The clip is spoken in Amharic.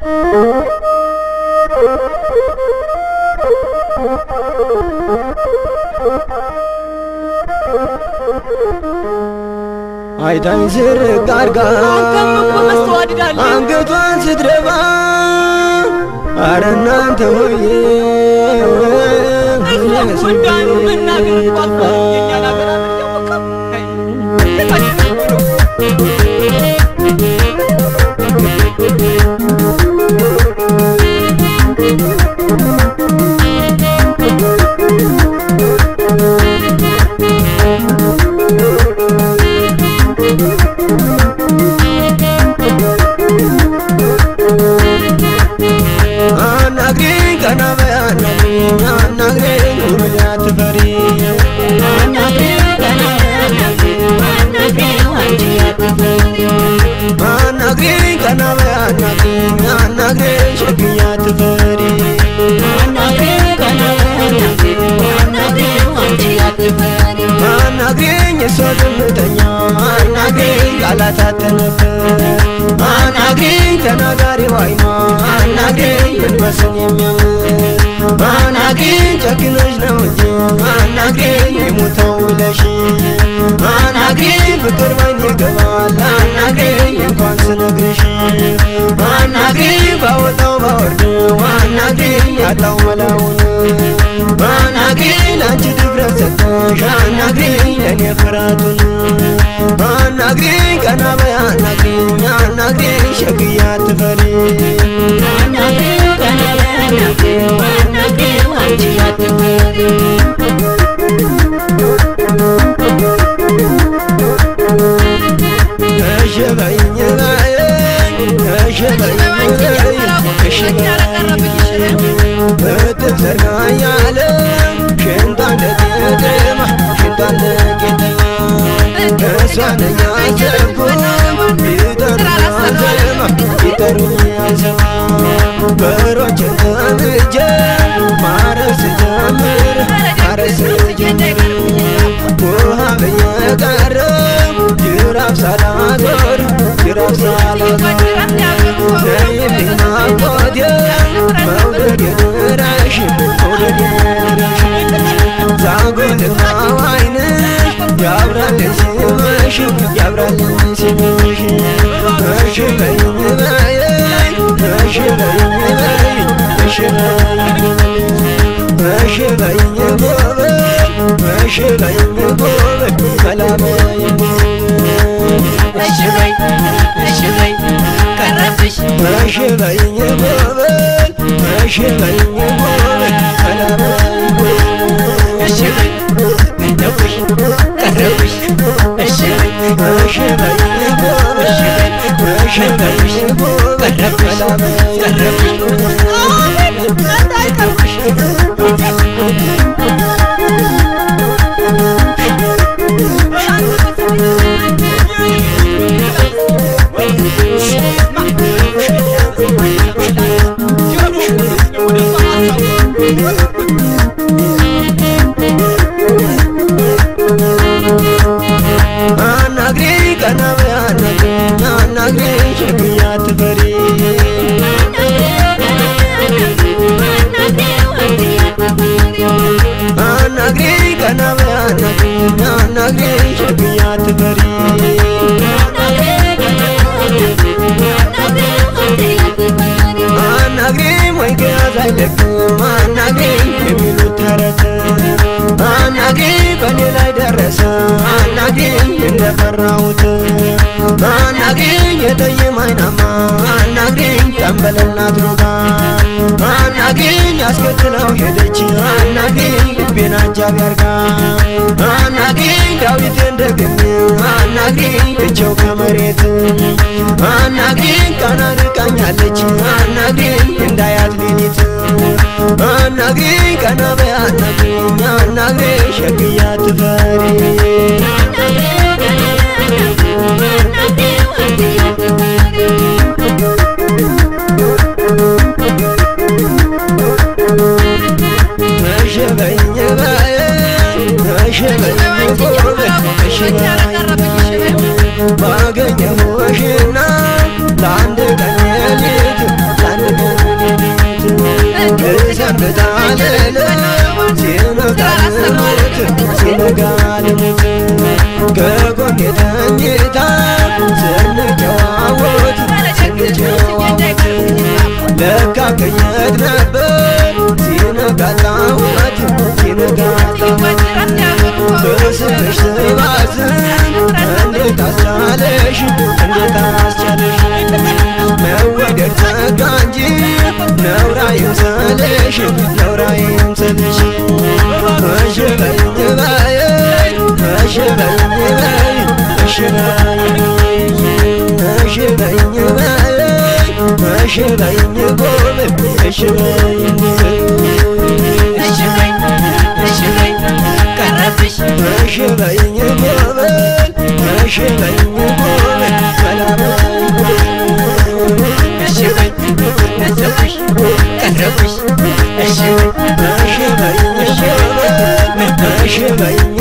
አይታኝ ዝርግ አርጋ አንገቷን ስትደፋ አረ እናንተ ሆዬ አናግሪኝ ቀና በይ አናግሪኝ አናግሪኝ ሁሉን አትፈሪ አናግሪኝ ቀና በይ አናግሪኝ አናግሪኝ ሸክኛ አትፈሪ አናግሪኝ እሷ ዝምተኛ አናግሪኝ ቃላት አትነፍር አናግሪኝ ተናጋሪው አይኗ አናግሪኝ መንፈስን የሚያምር አናግሪኝ ጨክነሽ ነው እንጂ አናግሪኝ የሞተው ብለሽ አናግሪኝ ፍቅር ባይን ይገባል አናግሪኝ እንኳን ስነግርሽ አናግሪኝ ባወጣው ባወርደው አናግሪኝ ያጣው መላውን አናግሪኝ ለአንቺ ድፍረት ሰጠሽ አናግሪኝ ለእኔ ፍርሃቱን አናግሪኝ ቀና በይ አናግሪኝ አናግሪኝ ሸግያ አትፈሪ እሺ በይኝ በይኝ እሺ በይኝ በይኝ እሺ በይኝ እጥፍ ዘርጋ ያለ ሽንቷ እንደቄጠማ ሽንቷ እንደቄጠማ እሷ ነኝ አልሰብኩም ቢጠሩኝ አልሰማ ቢጠሩኝ አልሰማ በሮችን ጠምጄ ማረስ ጀምር ማረስ ጀምር ውሃ በየቀረብ ጅራፍ ሳላዞር ጅራፍ ሳላዞር ነይልኝ ናፍቆቴ መውደድ የድረሽ መውደድ የድረሽ ዛጎልና ዋይንሽ ያብራልን ሲመሽ ያብራልን ሲመሽ እሺ በይኝ በይኝ እሺ በይኝ በይኝ እሺ በይኝ እሺ በይኝ ጎበዝ እሺ በይኝ ጎበዝ መላ በይኝ እሺ በይ እሺ በይ ቀረብሽ እሺ በይኝ ጎበዝ እሺ በይኝ ጎበዝ መላ በይኝ እሺ በይ እንደውሽ ቀረብሽ እሺ በይ እሺ በይኝ ጎበዝ እሺ በይኝ ጎበዝ መላ በይኝ አናግሪኝ ቀና በይ አናግሪኝ አናግሪኝ ሸክኛ አትፈሪ አናግሪኝ ቀና በይ አናግሪኝ አናግሪኝ ሸክኛ አትፈሪ አናግሪኝ ወይ ከያዝ አይለቅም አናግሪኝ የሚሉት ተረት አናግሪኝ በእኔ ላይ ደረሰ አናግሪኝ እንደፈራሁት አናግሪኝ የጠይም አይናማ አናግሪኝ ጠንበለልና ድሮጋ አናግሪኝ አስከትለው ሄደች አናግሪኝ ልቤን አጃቢ አርጋ አናግሪኝ ዳዊትን ደግሜ አናግሪኝ እቸው ከመሬት አናግሪኝ ቀና ርቃኛለች አናግሪኝ እንዳያት ሌሊት አናግሪኝ ቀና በይ አናግሪኝ አናግሪኝ ሸግያ ትፈሪ እሺ በይኝ በይኝ እሺ በይኝ ጎበዝ እሺ በይኝ ባገኘሁሽና ለአንድ ቀን ሌሊት ለአንድ ልሙት ከጎኔ ተኝታ ስንጨዋወት ስንጨዋወት ለካ ከየት ነበር ሲነጋጣወት ሲነጋጣወት በስምሽ ስባዝን እንዴት አስቻለሽ እንዴት አስቻለሽ መወደድ ጸጋ እንጂ ነውራ ይምሰልሽ ነውራ ይምሰልሽ እሺ በይኝ በይ እሺ በይኝ በይ እሺ በይኝ እሺ በይኝ በይ እሺ በይኝ ጎበዝ እሺ በይኝ እሺ በይ እሺ በይ ቀረብሽ እሺ በይኝ ጎበዝ እሺ በይኝ ጎበዝ ሰላም እሺ በይ ነዘብሽ ቀረብሽ እሺ በይ እሺ በይኝ ጎበዝ እሺ በይኝ